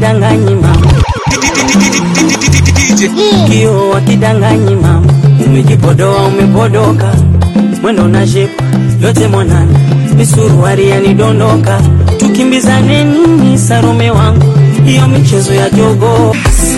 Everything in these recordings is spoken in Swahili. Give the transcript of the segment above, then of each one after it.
wakidanganyi mama, kio wakidanganyi mama, umejipodoa umepodoka, mwendo na shepu yote mwanana, misuruari yanidondoka, tukimbizane nini Salome wangu, hiyo michezo ya jogo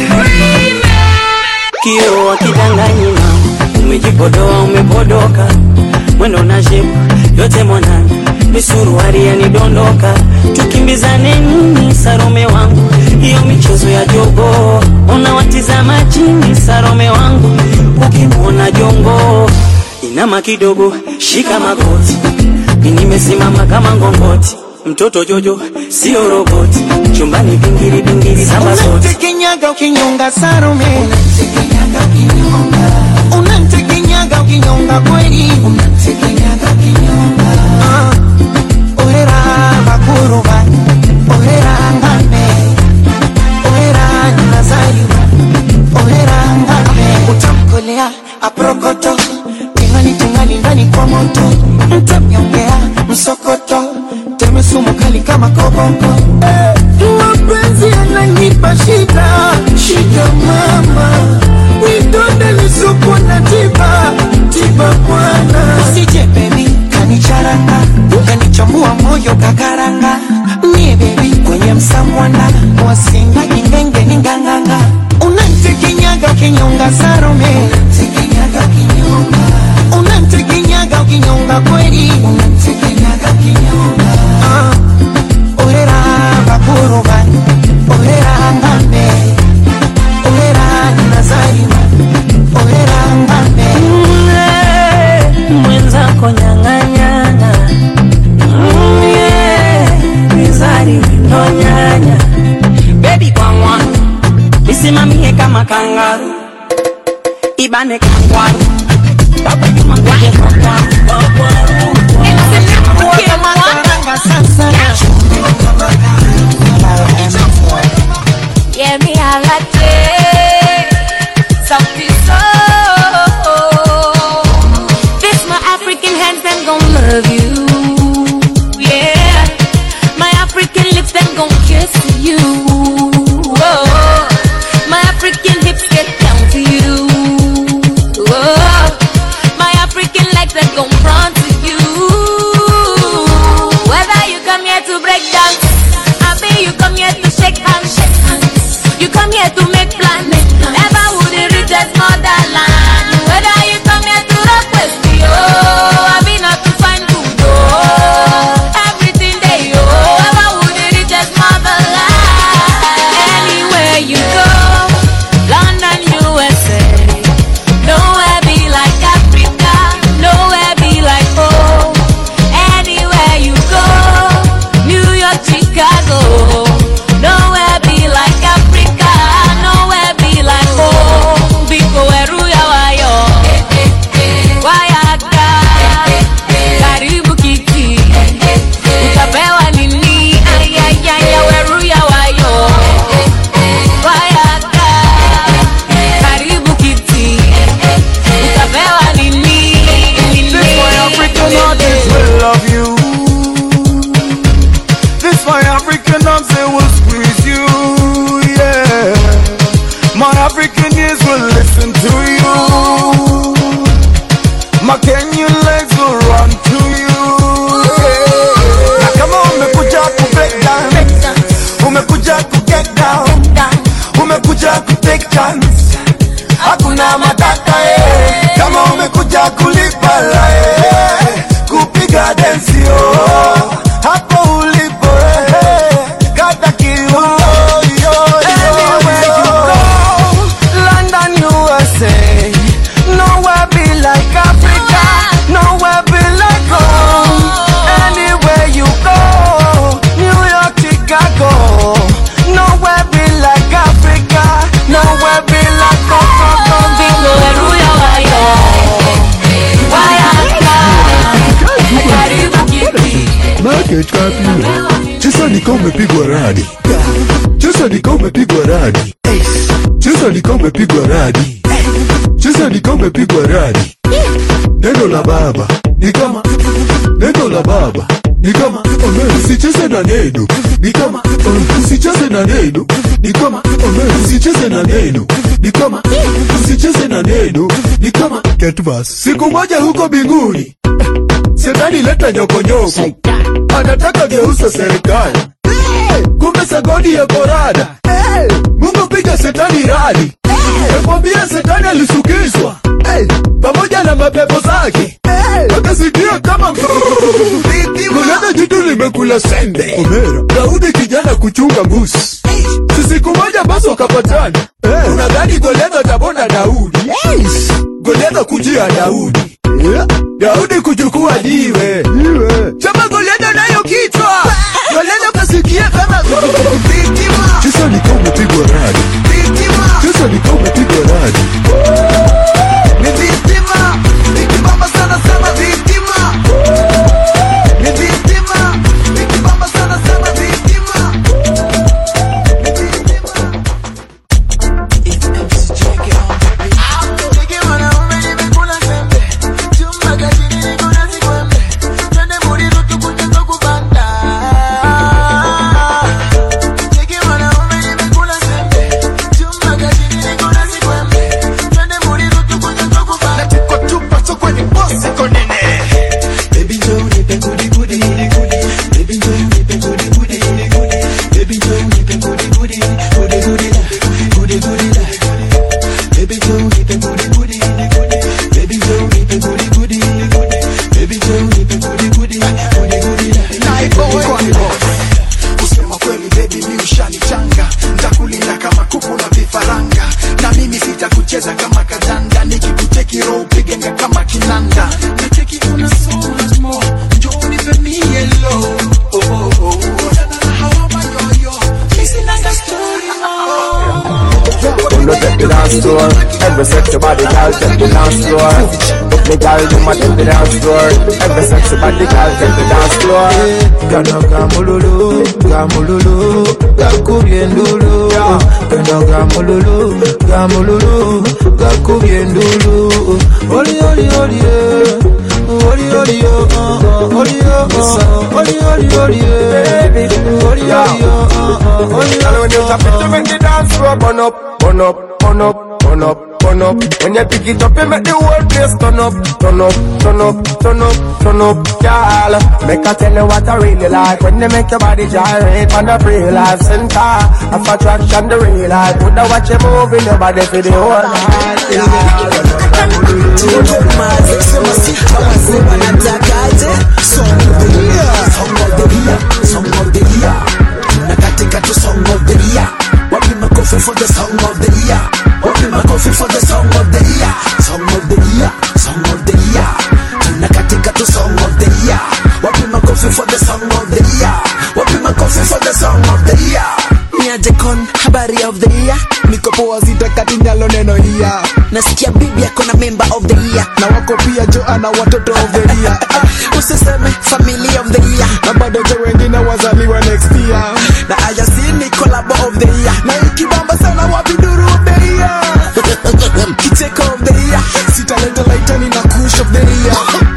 kio wakidanganyi mama, umejipodoa umepodoka, mwendo na shepu yote mwanana, misuruari yanidondoka, tukimbizane nini Salome wangu, hiyo michezo ya jogo, unawatizama chini Salome wangu, ukimwona jongo inama kidogo, shika magoti, mimi nimesimama kama ngongoti, mtoto Jojo sio roboti, chumbani bingiri bingiri samba zote Unamtekenyaga ukinyonga Salome, unamtekenyaga ukinyonga kweli, Ah, orera bakuruba, orera ngame, orera nazariwa, orera ngame, utamkolea aprokoto, tingali tingali ndani kwa moto, mtamnyongea msokoto, teme sumu kali kama koboko mapenzi yananipa shida shida mama widonde lisuku na tiba tiba bwana usije bebi kanicharanga kanichambua moyo kakaranga mie bebi kwenye msamwana wasinga ingenge ninganganga unantekenyaga ukinyonga sarome unantekenyaga ukinyonga kweli Ah, orera bakuruba orera ngambe orera nazariwa orera ngambe mwenzako nyang'anyana Mm, yeah. mizari ndo nyanya bebi kwangwa nisimamie kama kangaru ibane kangwaru Baba Juma ngoje kwangwaru Makaranga sasa Yeah, me a latte, something so. This my African hands, them gon' love you. Yeah, my African lips, them gon' kiss you. Whoa. My African hips get down to you. Whoa. My African legs, them gon' run to you. Whether you come here to break dance, I be you come here to shake hands. You come here to make plans. Never would it reach as motherland. Whether you come here to rock with me, oh, I be not to find good, oh. Everything they oh, ever would it reach as motherland. Anywhere you go, London, USA. Nowhere be like Africa, nowhere be like home. Anywhere you go, New York, Chicago. Nowhere be like Africa, nowhere be like home. Biko weruya wayo, wayaka, karibu kiki, utapewa nini? Ayayaya weruya wayo, wayaka, karibu kiti, utapewa nini? This my African artist will love you. This my African arms they will squeeze you. Yeah, my African ears will listen to you. My Kenyan legs will run to you. Yeah. Na kama umekuja ku break down, umekuja ku get down, umekuja ku take chance hakuna matata eh. kama umekuja kulipa la eh. kupiga densi oh. hapo ulipo eh. kata kiuno yo, yo, yo. London, USA. Nowhere be like Africa. Nowhere be like home. Anywhere you go. New York, Chicago. Nowhere be like Africa. Nowhere be like Coco. Biko weruya wayo, wayaka, karibu kiti. Market Cafe. Cheza nika umepigwa radi. Cheza nika umepigwa radi. Cheza nika umepigwa radi. Cheza nika umepigwa radi. Neno la baba ni kama neno la baba ni kama uh, usicheze na neno ni kama uh, usicheze na neno ni kama uh, usicheze na neno ni kama usicheze na neno ni kama Ketvas. siku moja huko mbinguni Shetani leta nyokonyoko, anataka geuza serikali. Kumbe sagodi ya korada, Mungu piga Shetani radi. Nakwambia Shetani alisukizwa pamoja na mapepo zake, akasikia kama kulana jitu limekula sembe. Omera Daudi kijana kuchunga mbuzi, si siku moja basi wakapatana. Unadhani Goliath atabona Daudi? Goliath kujia Daudi Daudi kuchukua jiwe chama Goliath nayo kichwa Goliath kasikia kama Chisa ni kama umepigwa radi Chisa ni kama umepigwa radi Kusema kweli baby mi ushanichanga ntakulinda kama kuku na vifaranga na mimi sitakucheza kama kadanda nikikucheki roho upigenga kama kinanda nacheki una so much more njoo nipe mie low oh, oh, oh. Onana na hawa mayoyo mi sinanga story oh. Pull up at the dance floor Every sexy body girl take the dance floor If the girl do my take the dance floor Every sexy body girl take the dance floor Kano kamululu, kamululu, kakubye ndulu Kano kamululu, kamululu, kakubye ndulu Oli oli oli eh. Oli oli oh, oh, oh, oli oh, oh, oh, oli oli oli eh. Oli oli oh, oh, oh, oli And when oli you oh, tap it to oh. make the dance floor burn up, burn up, burn up, burn up, burn up When you pick it up you make the whole place turn up, turn up, turn up, turn up, turn up Girl, make I tell you what I really like When they make your body gyrate on the real life center Of attraction the real life Would I watch you move in your body for the whole night yeah. Niajekon, habari of the year Niko poa sitakati nyalo neno iya nasikia bibi yako na member of the year Na wako pia jo ana watoto of the year usiseme family of the year Na bado jo wengine wazaliwa next year na ayasini collabo of the year Na ikibamba sana wapi duru of the year kicheko of the year Sitaleta laitani na kush of the year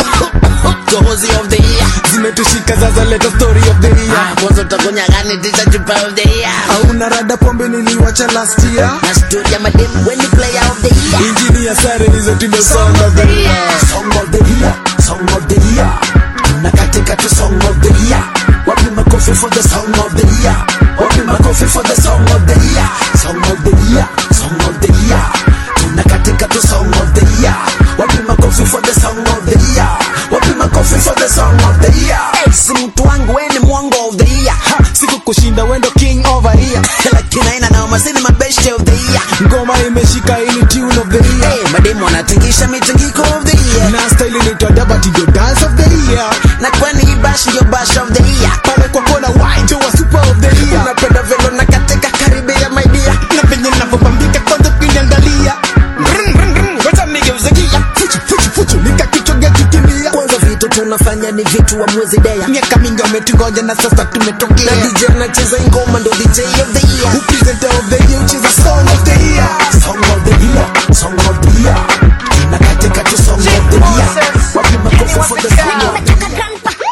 gohozi of the year Zimetushika sasa leta story of the year Ah, kwanza utakunya gani tisha chupa of the year Hauna rada pombe niliwacha last year na studio ya madem when you player of the year Injini ya sare nizo tume song of the year Song of the year, song of the year. Nakatika to song of the year. Wapi makofi for the song of the year. Wapi makofi for the song of the year. Song of the year, song of the year. Nakatika to song of the year. Wapi makofi for the song of the year. Wapi makofi for the song of the year. hey, si mtu wangu we ni mwongo of the year Ha, Siku kushinda wendo king over here lakini aina na masini mabeshte of the year Ngoma imeshika ini tune of the year hey, mademu wanatingisha mitingiko of the year Na style inaitwa dabati ndio dance of the year na kwani hii bash ndio bash of the year Pale kwa kona white wa super of the year unapenda velo na katika karibe ya my dear Na venye navyopambika kwanza kuniangalia Brum, brum, brum, Wacha nigeuze gia Fuchu, fuchu, fuchu Nikakichoga kikimbia kwanza vitu tunafanya ni vitu wa mwezi dea Miaka mingi wametungoja na sasa na tumetokea DJ anacheza ngoma ndo DJ of the year Who presenter of the year which is a song of the year Song of the year, song of the year. Nakatika to song of the year. Wapi makofi for the song of the year.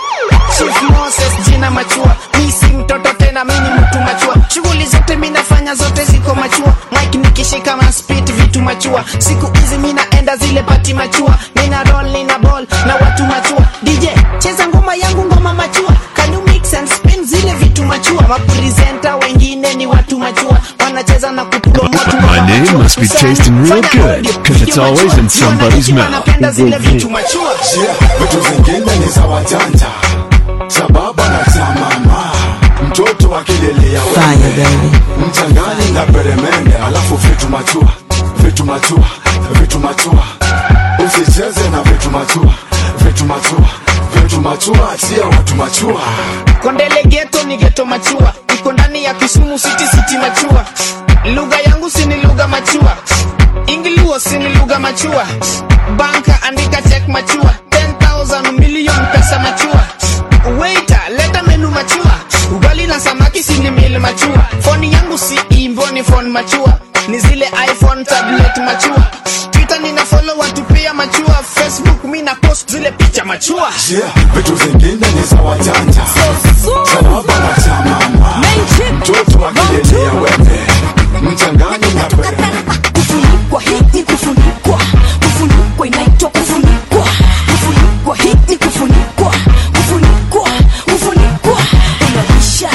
zimeshika na spit vitu machua siku hizi mi naenda zile pati machua nina roll nina ball na watu machua dj cheza ngoma yangu ngoma machua can you mix and spin zile vitu machua mapresenta wengine ni watu machua wanacheza na kupromote My name must be tasting real good, 'cause it's always in somebody's mouth. wanapenda zile vitu machua Yeah, vitu zingine ni za wajanja za baba na za mama mtoto akilelea mchangani na peremende alafu vitu machua vitu machua vitu machua usicheze na vitu machua vitu machua vitu machua achia watu machua kondele geto ni geto machua iko ndani ya kisumu city city machua lugha yangu sini lugha machua ingiliwo sini lugha machua banka andika check machua 10000 million pesa machua waiter leta menu machua ugali na samaki sini mil machua foni yangu si imbo ni phone machua ni zile iphone tablet machua twitter nina follow watu pia machua facebook mi na post zile picha machua yeah, vitu zingine ni za wajanja za baba na za mama mtoto akilelea wembe mchangani na peremende kufunikwa hii ni kufunikwa kufunikwa inaitwa kufunikwa kufunikwa hii ni kufunikwa kufunikwa kufunikwa unabisha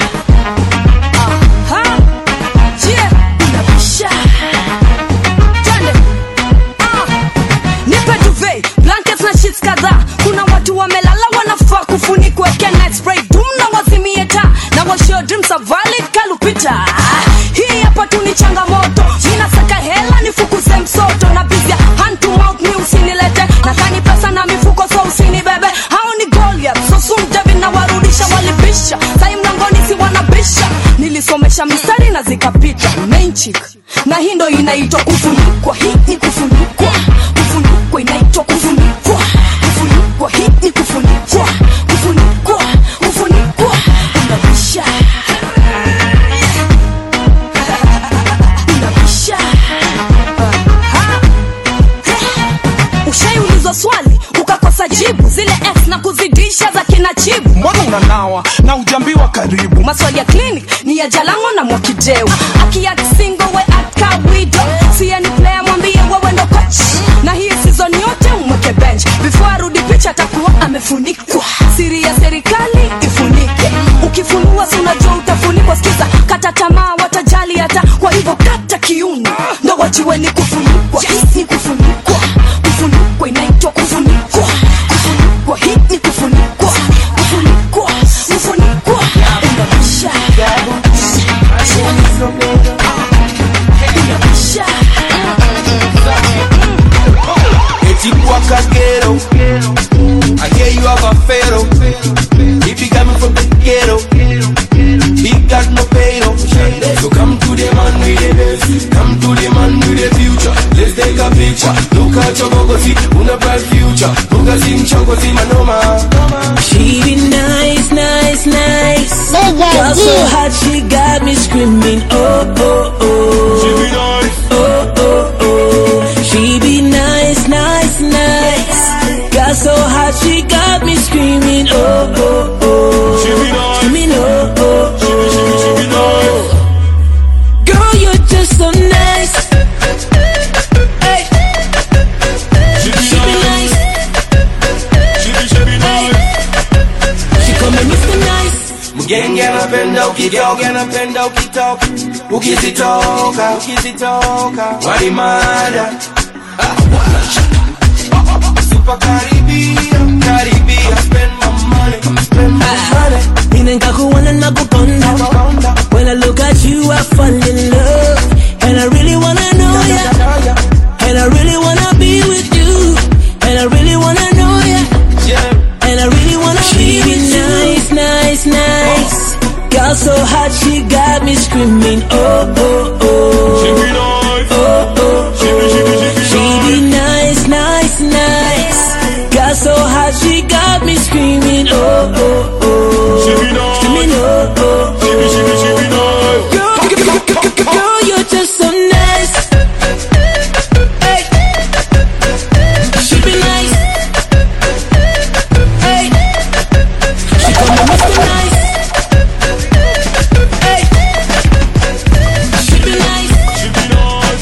Aha. Yeah. unabisha Twende. Ah. nipe duvet blankets na sheets kadhaa kuna watu wamelala wanafaa kufunikwa Weke night spray dum na wazimie taa na washio dreams are valid kalupita hii hapa tu ni changamoto ninasaka hela nifukuze msoto na bizia hand to mouth mi usinilete nadhani pesa na mifuko so usinibebe hao ni Goliath so soon David na warudisha walibisha sai mlangoni si wanabisha nilisomesha mistari na zikapita main chick na hii ndo inaitwa kufunikwa hii ni kufunikwa kufunikwa inaitwa kufunikwa kufunikwa hii ni kufunikwa kufunikwa kufunikwa unabisha unabisha Aha. ushaiulizwa swali ukakosa jibu zile x na kuzidisha za kina chibu mbona unanawa na ujambiwa karibu maswali ya clinic ni ya jalango na mwakideu akiaksingo we akawido siye ni player mwambie wewe ndo coach na hii season yote umweke bench before arudi picha atakuwa amefunikwa siri ya serikali ifunike ukifunua si unajua utafunikwa sikiza kata tamaa watajali hata kwa hivyo kata kiuno ndo wajiwe ni kufunikwa hii ni kufunikwa kufunikwa inaitwa kufunikwa kufunikwa hii ni kufunikwa kufunikwa kufunikwa unabisha unabisha Eti kwa kagero I hear you have a pharaoh If you coming from the ghetto He got no payroll So come to the man with the best Come to the man with the future Let's take a picture Look at your bogosi Una bright future Buga sim chogosi manoma She be nice, nice, nice. Girl so hot, she got me screaming. Oh, oh, oh. She be nice. Oh, oh, oh. She be nice, nice, nice. Girl so hot, she got me screaming. Oh, oh, oh. She be nice. Screaming, oh, oh, oh. She be, she be, she be nice. Girl, you're just so nice. Hey. She be nice. She be, she be nice She call me Mr. Nice. Mgenge anapenda ukitoka anapenda ukitoka ukizitoka ukizitoka walimada super karibia karibia spend my money spend my money Ninenka kuona na kukonda When I look at you I fall in love And I really wanna know ya And I really wanna be with you And I really wanna know ya And I really wanna be with you nice, nice, nice Girl so hot she got me screaming Oh, oh, oh She be nice Oh, oh, she be, she be, she be She be nice, nice, nice Girl so hot she got me screaming Oh, oh, oh She be nice Screaming oh, oh, oh She be, she be, she be nice Girl, girl, you're just so nice Hey She be nice Hey She call me Mr. Nice Hey She be nice She be nice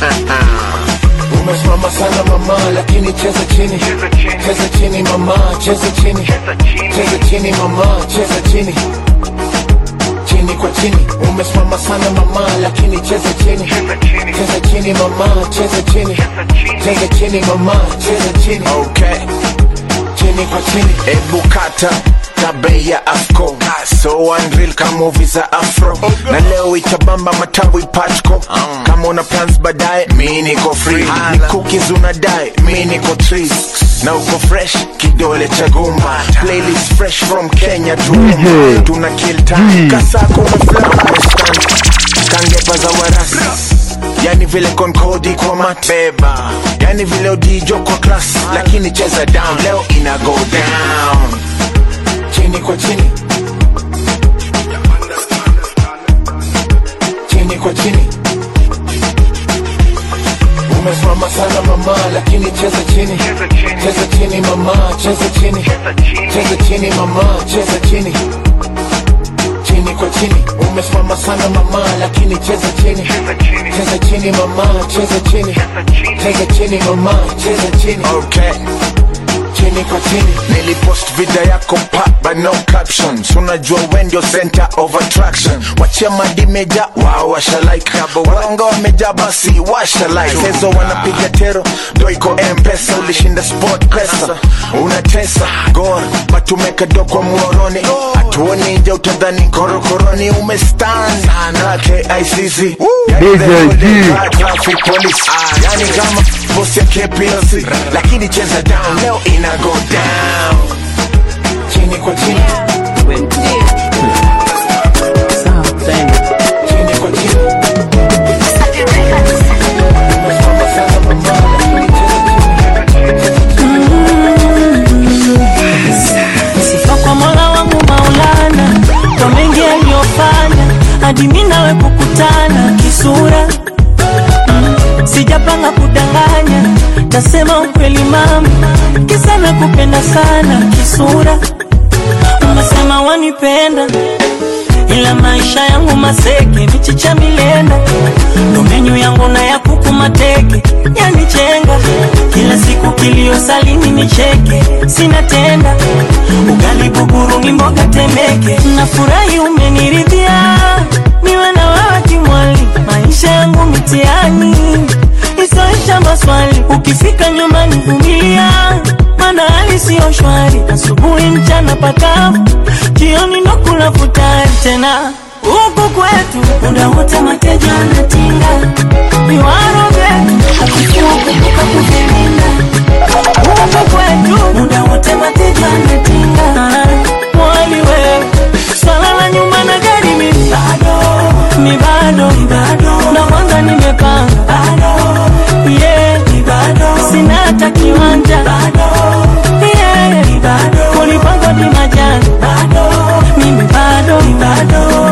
umesimama sana mama lakini cheza chini cheza chini mama cheza chini cheza chini mama cheza chini chini kwa chini umesimama sana mama lakini cheza chini cheza chini mama cheza chini cheza chini mama cheza chini okay chini kwa chini ebu kata tabe ya afco so unreal kama movie za afro na leo itabamba matawi patco kama una plans baadaye mi niko free ni cookies unadai mi niko trees na uko fresh kidole cha gumba playlist fresh from kenya to Roma. tuna kill time kasako umefly umestand kangepa za warasi yani vile konkodi kwa mat beba yani vile odijo kwa class lakini cheza down leo ina go down chini kwa chini chini kwa chini umesimama sana mama lakini cheza chini cheza chini mama cheza chini cheza chini mama cheza chini chini kwa chini umesimama sana mama lakini cheza chini cheza chini mama cheza chini cheza chini mama cheza chini okay chini kwa chini nilipost video yako pa but no captions unajua we ndio center of attraction wachia madimeja wao washalike waronga wameja basi washalike sezo wanapiga tero ndo iko mpesa ulishinda sport pesa unatesa gor batumeka do kwa muoroni hatuoni nje utadhani korokoroni umestan na KICC Yani the whole day, traffic police yani kama bosi ya KPLC lakini cheza down leo ina go down chini kwa chini chini kwa chini sifa kwa mola wangu maulana kwa mengi aliyofanya hadi mi nawe kukutana kisura Mm, sijapanga kudanganya tasema ukweli mama kisa na kupenda sana kisura unasema wanipenda ila maisha yangu maseke michicha milenda ndo menyu yangu na ya kuku mateke yanichenga kila siku kilio salini nicheke sina tenda ugali buguru ni mboga temeke nafurahi umeniridhia niwe na wewe kimwali maisha yangu mitiani isoisha maswali ukifika nyumbani vumilia mana hali siyo shwari asubuhi mchana pakavu jioni ndo kula futari tena huku kwetu muda wote mateja anatinga viwaro vyetu ukifua kumbuka kuvilinda huku kwetu muda wote mateja anatinga mwali wewe swala la nyuma na gari mi bado mi bado na kwanza nimepanga bado yeah bado sina hata kiwanja bado yeah bado kulipangwa ni majani bado mimi bado bado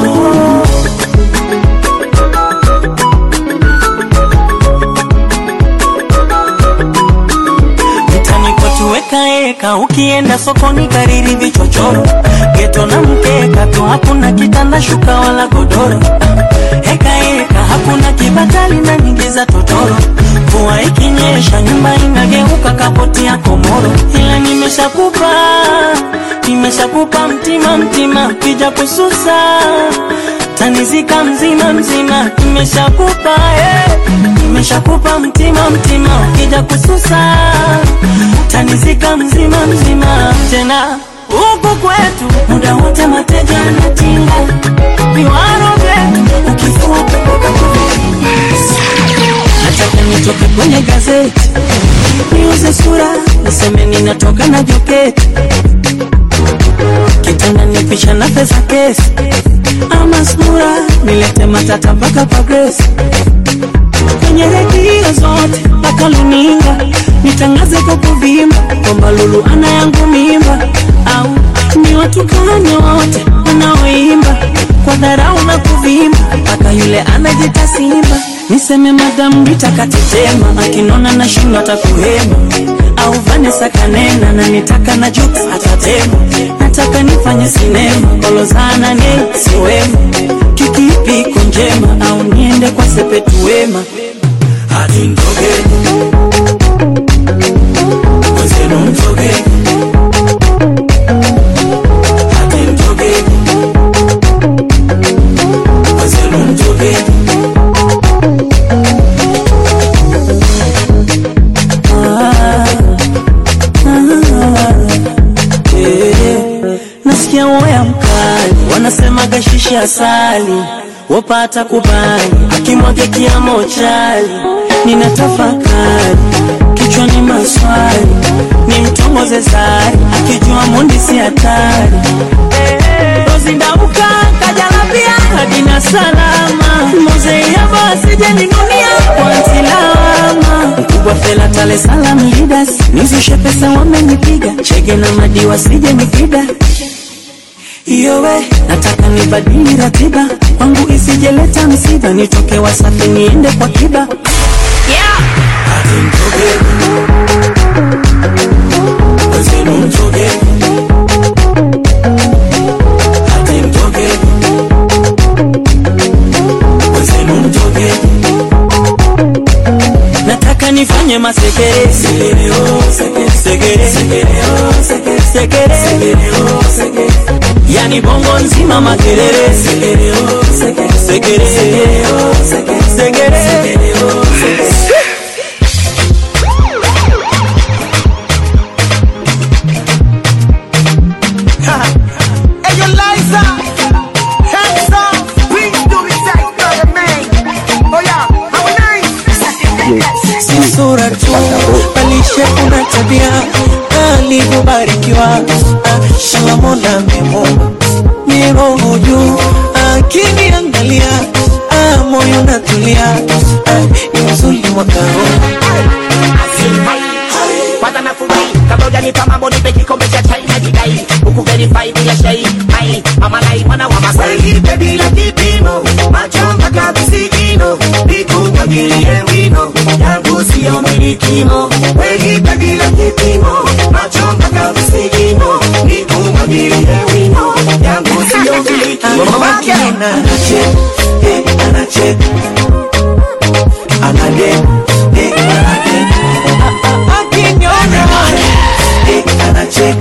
mtani kwetu wekaeka ukienda sokoni kariri vichochoro geto na mkeka tu hakuna kitanda shuka wala godoro hekaeka hakuna kibatali na nyingi za totoro mvua ikinyesha nyumba inageuka kapoti ya komoro ila nimeshakupa nimeshakupa mtima mtima kija kususa tanizika mzima mzima nimeshakupa eh. nimeshakupa mtima mtima ukija kususa tanizika mzima mzima tena huku kwetu muda wote mateja anatinga viwaro vyetu ukifua kumbuka kuvilinda nataka nitoke kwenye gazeti niuze sura niseme ninatoka na joketi kitanda nipisha na pesa kesi ama sura nilete matata mpaka kwa Grace kwenye redio zote mpaka luninga nitangaze kwa kuvimba kwamba Lulu ana yangu mimba au ni watukane wote wanaoimba kwa dharau na kuvimba mpaka yule anajita simba niseme madamu nitakatetema akinona na shindo atakuhema au Vanessa kanena na nitaka na juta atatema nataka nifanye sinema kolozana ne siwema kikipiko njema au niende kwa sepetu wema ati mtoke wenzenu mtoke ati mtoke wenzenu mtoke nasikia woya mkali wanasema gashishi asali wapata kubali akimwage kiamo chali nina tafakari kichwani maswali ni mtongoze zari akijua mundi si hatari rozindauka kajalapia hadina salama mozeiaba asijeninunia kwantilama mkubwa fela tale salam leaders nizushe pesa wamenipiga chege na madi wasije nipida iyowe nataka nibadili ratiba kwangu isijeleta msiba nitoke wasafi niende kwa kiba yeah. ati mtoke wenzenu mtoke ati mtoke wenzenu mtoke nataka nifanye masekere sekere oh, sekere sekere sekere oh, sekere sekere sekere oh, sekere yani bongo nzima makelele sekere oh, sekere sekere sekere oh, sekere sekere sekere oh, sekere Hey, you Liza, hands up, please do it like brother man. Oh yeah, how nice. si sura tu balishe kuna tabia alivyobarikiwa ah, shala mola memoma ni roho juu akiniangalia ah, moyo natulia ah, ni uzuri mwakao kwanza nafurahi kabla hujanipa mambo nipe kikombe cha chai na jidai huku verify bila shai ai amalai mwana wa masai Nipe bila kipimo, macho mpaka visigino, nikumwagilie wino, yangu sio milikimo. Nipe bila kipimo, macho mpaka visigino, nikumwagilie wino, yangu sio milikimo. anache eh, anache anade eh, anade akiniona eh, anache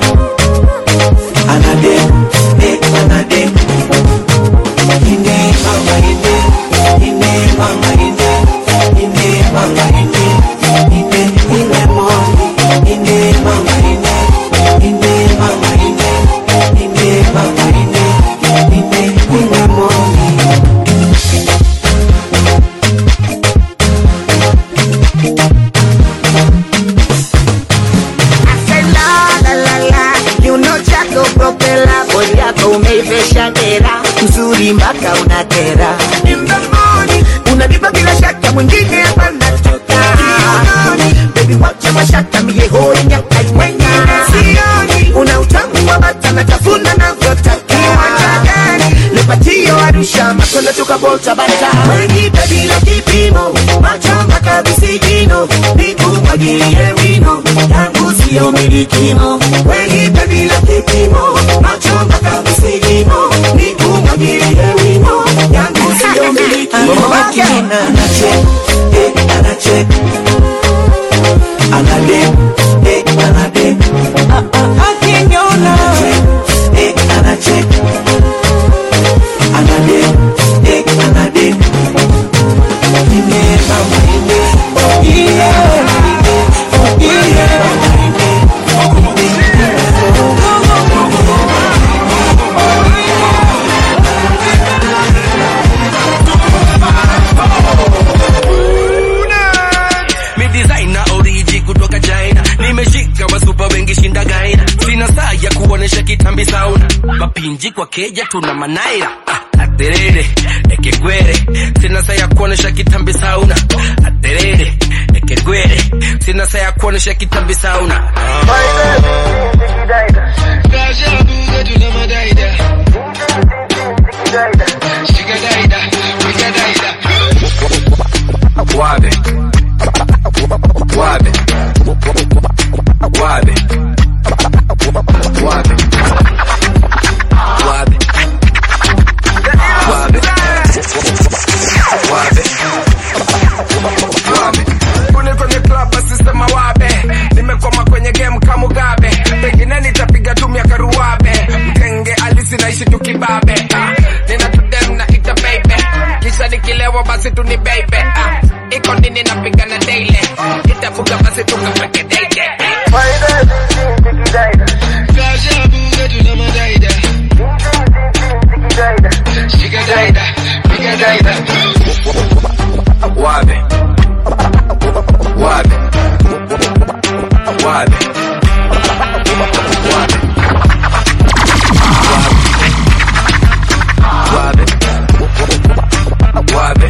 anade eh, anade ine mama ine ine mama ine ine mama ine ine ine moni ine mama ine ine mama ine ine mama ine ine ine moni La la la la, kiuno chako propela, bodi yako umeivesha dera, uzuri mpaka unatera. In the morning, unanipa bila shaka, mwingine hapa natoka. Kiunoni, baby wacha mashaka, mie hoi nyaka mwenyewe. Sioni, una utamu wa bata, natafuna navyotaka. Kiwanja gani? Lepatio Arusha, makono tukabolta bata. Wenipe bila kipimo, macho mpaka visigino, nikumwagilie wino, yangu sio milikimo. Wenipe bila kipimo, macho mpaka visigino, nikumwagilie wino, yangu sio milikimo. akiniona anache eh, anache anade eh, anade akiniona eh, anache anade eh, anade ine mama ine ine ine mama mi designer oriji kutoka china nimeshika wasupa wengi shinda gaina sina saa ya kuonesha kitambi sauna mapinji kwa keja tuna manaira Ah, aterere ekegwere sina saa ya kuonesha kitambi sauna aterere ekegwere sina saa ya kuonesha kitambi sauna Wabe. Wabe. Wabe. Wabe. Wabe. Wabe. Wabe. basi tukapeke date Wabe. Wabe. Wabe. Wabe. Wabe.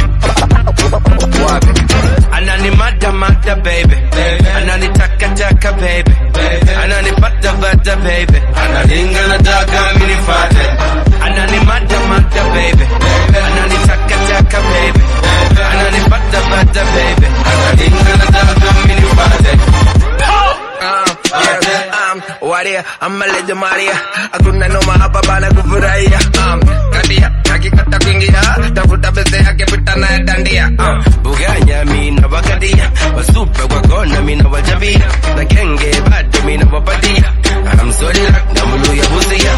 Wabe. Anani mada mada baby. Anani taka taka baby. Anani pata pata baby. Analinga na daga mini fate. Anani mada mada baby. Anani taka taka baby. Anani pata pata baby. Analinga na daga mini fate. Um, yeah, um, waria, ama leja maria Hakuna noma hapa bana kufurahia um, Kadia, kakikata kuingia Tafuta pesa yake pita naye dandia um, Buganya mina wakadia Wasupe wakona mina wajabia Na genge bado mina wapatia I'm sorry like na mulu ya busia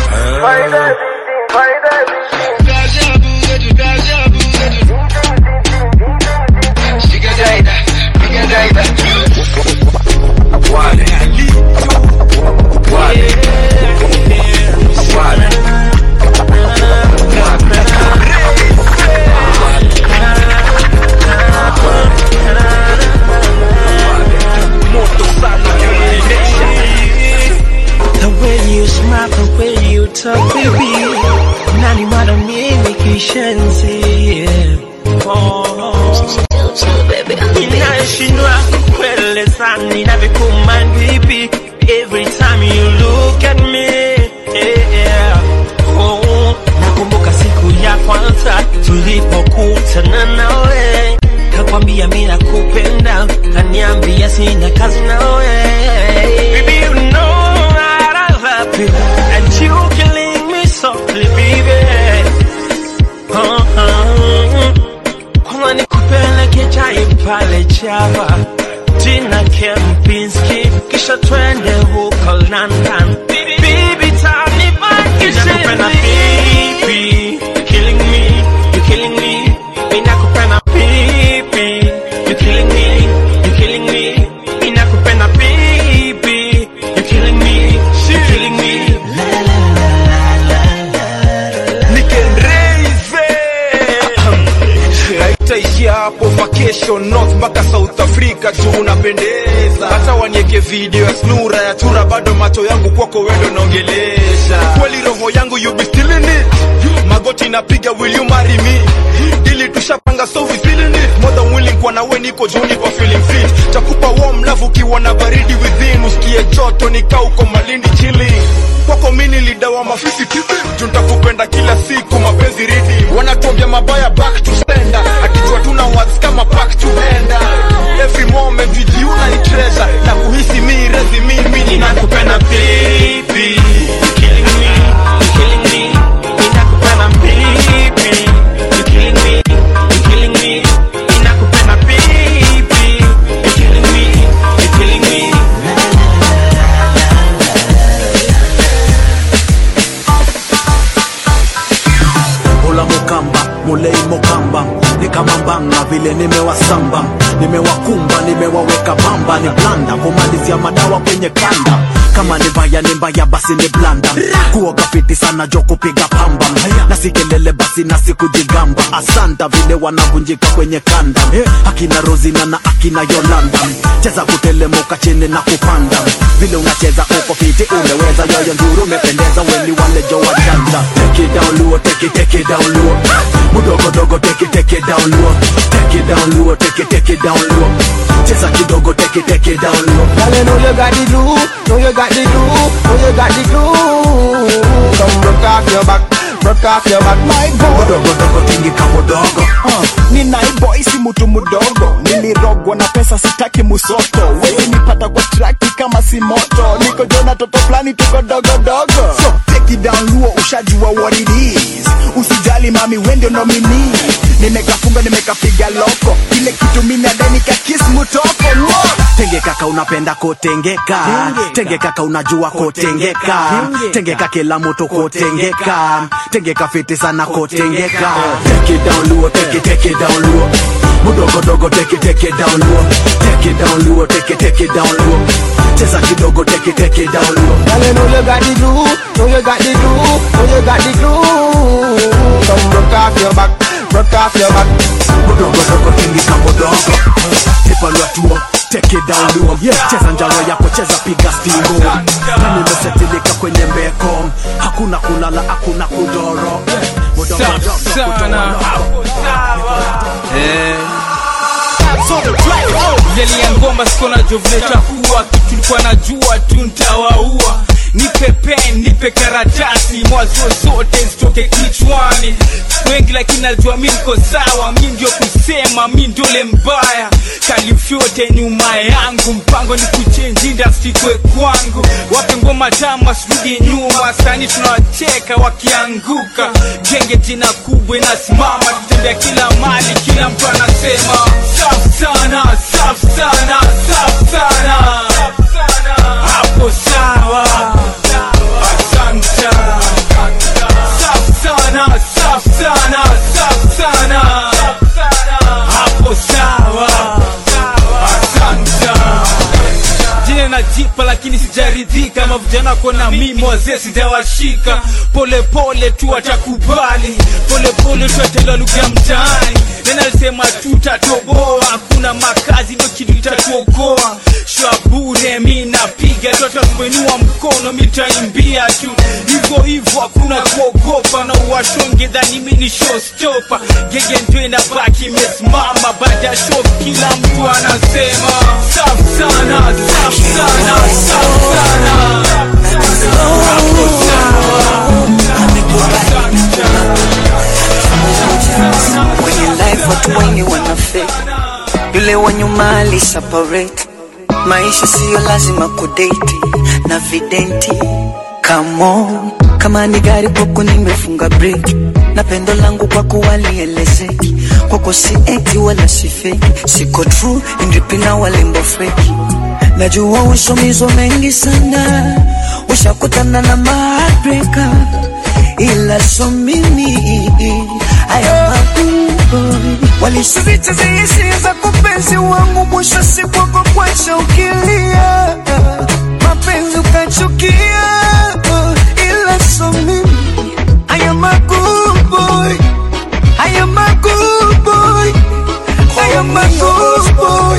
Wale Wale Wale The way you smile, the way you talk, baby. Nani mara mimi kishenzi. Oh. Ninashindwa kueleza ninavyokuman vipi every time you look at me. Yeah. Oh. Nakumbuka siku ya kwanza tulipokutana nawe, kakwambia mimi nakupenda, kaniambia sina kazi nawe. Baby, you know that I love you, and you killing me softly, baby. Uh-huh. Kwanza nikupeleke chai pale Java, jina Kempinski, kisha twende huko London. Baby, tanibakishe Ninakupenda baby, you're killing me, you're killing me. Ninakupenda baby, you're killing me, you're killing me. Ninakupenda baby, you're killing me, you're killing me. naitaishia hapo vacation north mpaka south africa tu unapendeza hata wanieke video ya snura ya tura bado macho yangu kwako wendo naongelesha kweli roho yangu you be still in it magoti napiga will you marry me dili tushapanga so we still in it more than willing kwa nawe niko juni kwa feeling fit takupa warm love ukiwa na baridi within usikie joto nikaa uko malindi chilling kwako mini lidawa mafisi tizi tuntakupenda kila siku mapenzi ridi wanatuambia mabaya back to sender akijua tuna words kama back to ender every moment with you na ni treasure na kuhisi mi rezi mimi ninakupenda baby, you're killing me, you're killing me. Ninakupenda baby, you're killing me, you're killing me. Ninakupenda baby, you're killing me, you're killing me. Mula mukamba mulei mukamba ni kama mbanga vile nimewasamba nimewakumba nimewaweka pamba ni blanda kumalizia madawa kwenye kanda kama ni mbaya ni mbaya basi ni blanda kuoga fiti sana jo kupiga pamba na si kelele basi na sikujigamba asanta vile wanavunjika kwenye kanda akina rozina na akina yolanda cheza kutelemuka chini na kupanda vile unacheza uko fiti umeweza yoyo nduru umependeza weni wale jo wajanja take it down luo take it take it down luo mudogo dogo take it take it down luo take it down luo take it take it down luo cheza kidogo take it take it down luo Girl, you know you got the glue, know you got the glue, know you got the glue. Come broke off your back, broke off your back, my boy. dogo dogo tingi kamudogo Uh, ni naiboy si mtu mdogo nilirogwa na pesa sitaki musoto wezi nipata kwa traki kama si moto niko jona toto fulani tuko dogodogo so take it down luo ushajua what it is usijali mami wende nomini nimekafunga nimekapiga loko ile kitu minadai nikakis mutoko Mwah! tenge kaka unapenda kotengeka tenge kaka unajua kotengeka tengeka kila mtu kotengeka tengeka fiti sana kotengeka take it down luo take it take it down luo mudogodogo take it, take it down low take it down low take it, take it down low cheza kidogo take it, take it down low Girl, you know you got the glue, know you got the glue, know you got the glue. Come broke off your back, broke off your back. mudogodogo tingika mudogo tipalwa tuo take it down low yeah. cheza njaro yako cheza piga stingo na nimesetilika kwenye mbeko hakuna kulala hakuna kudoro mudogodogo sana Eh. Yeli ya ngoma siko na jovleta kuwa tulikuwa najua tu ntawaua nipe pen nipe karatasi mwazo zote zitoke kichwani wengi lakini alijua mi niko sawa mi ndio kusema mi ndole mbaya kalifyote nyuma yangu mpango ni kuchenji industry kwe kwangu wape ngoma tamu wasirudi nyuma sani tunawacheka wakianguka genge jina kubwa inasimama tutembea kila mali kila mtu anasema safu sana safu sana safu sana hapo sawa asante safu sana safu sana safu sana hapo sawa asante jina najipa lakini sijaridhika mavijana kona mimi wazee sijawashika polepole tu watakubali polepole tu ataelewa lugha ya mtaani nena alisema tutatoboa hakuna makazi ndio kitu kitatuokoa shwa bure mi napiga tu hata kuinua mkono mitaimbia tu hivyo hivyo hakuna kuogopa na uwashonge dhani mi ni showstopper gege ndio inabaki imesimama baada ya show kila mtu anasema safu sana safu sana safu sana hapo kwenye life watu wengi wanafake yule wa nyuma ali separate maisha siyo lazima kudate na videnti Come on, kama ni gari kwako nimefunga break na pendo langu kwako walielezeki kwako si eti wala si fake siko true indipina walembo feki najua ushomizwa mengi sana ushakutana na mabreka ila so mimi haya mabubo walishiricheza hisia za kupenzi wangu mwisho siku wako kwacha ukilia mapenzi ukachukia ila so mimi haya mabubo haya mabubo haya mabubo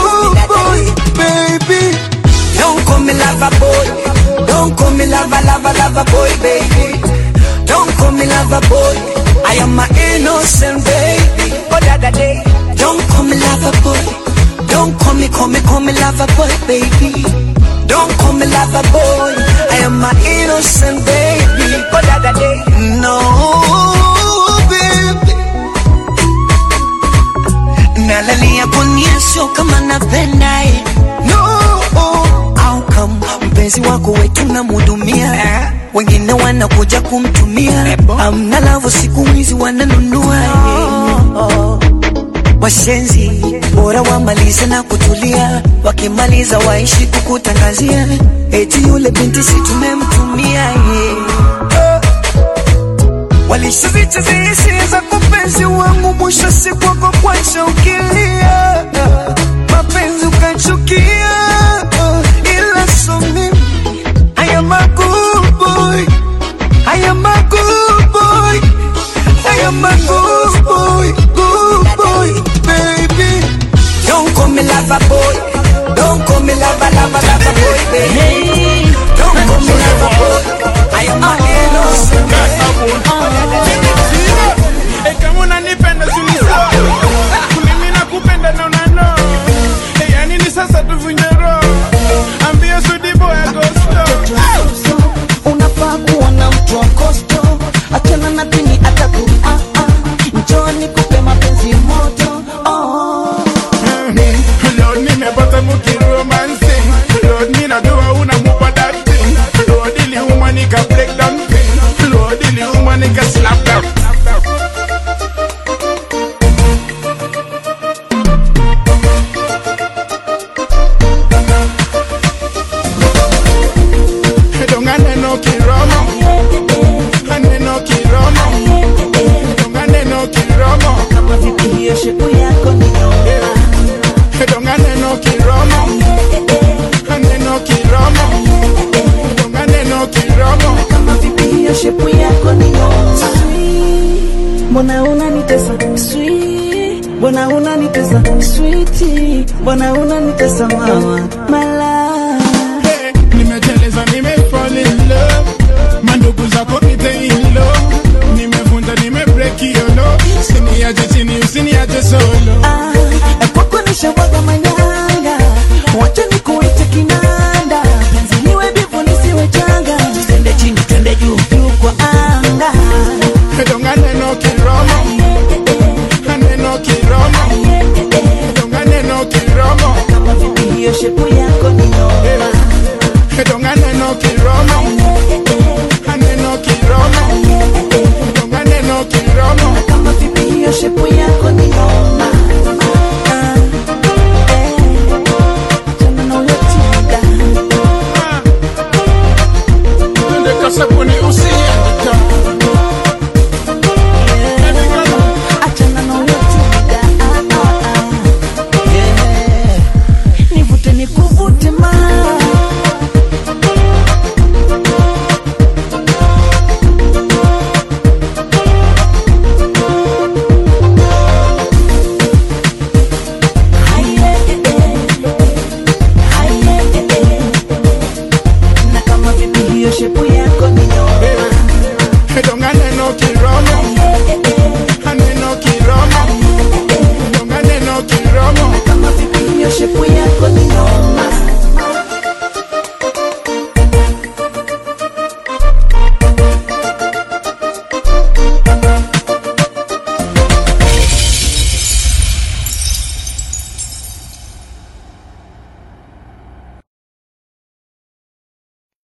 baby Don't call me lover boy. Don't call me lover, lover, lover boy, baby. Don't call me lover boy. I am my innocent baby. Oh, da da day. Don't call me lover boy. Don't call me, call me, call me lover boy, baby. Don't call me lover boy. I am my innocent baby. Oh, da da day. No, baby. Nalalia kunia sio kama napenda eh. No, au kama mpenzi wako wetu namhudumia wengine wanakuja kumtumia amna lavu siku hizi wananunua eh. Washenzi bora wamalize na kutulia, wakimaliza waishi kukutangazia eti yule binti si tumemtumia yeah. Walishazicheza hisia za kupenzi wangu, mwisho siku wako kwacha ukilia, mapenzi ukachukia, ila so mimi I am a good boy, I am a good boy, I am a good boy, good boy, baby. Don't call me lover boy. Don't call me lover, lover, lover boy, baby. Don't call me lover boy. I am a innocent Eh, kama unanipenda si ni sawa. Mimi nakupenda na unano. Eh, ya nini sasa tuvunje roho? Ambia Sudi boy agosto. unafaa kuwa na mtu wa kosto achana na dini ataku ah, ah. njoo nikupe mapenzi moto oh. Lord, nimepata mukiromansi. Lord, ninajua unamupa that thing. Lord, iliuma nika break down pain. Lord, iliuma nika slap down. Donga neno kiromo. Neno kiromo. Donga neno kiromo. kama vipi hiyo shepu yako ni mbona unanitesa mama mala nimeteleza nimefall in love mandugu zako niteilo nimevunja nimebreak yolo usiniache chini usiniache solo kwako nishawaga manyanga wacha nikuite kinanda penzi niwe bivu nisiwe changa twende chini twende juu juu kwa anga donga neno kiromo neno kiromo donga neno kiromo kama vipi hiyo shepu yako ni noma donga neno kiromo neno kiromo donga neno kiromo kama vipi hiyo shepu yako ni noma Ah, eh, achana na huyo tiga. Twende kasabuni usiandika achana na huyo tiga. Ah, ah, ah. Yeah. nivute nikuvute ma na kama vipi hiyo shepu yako ni noma donga neno kiromo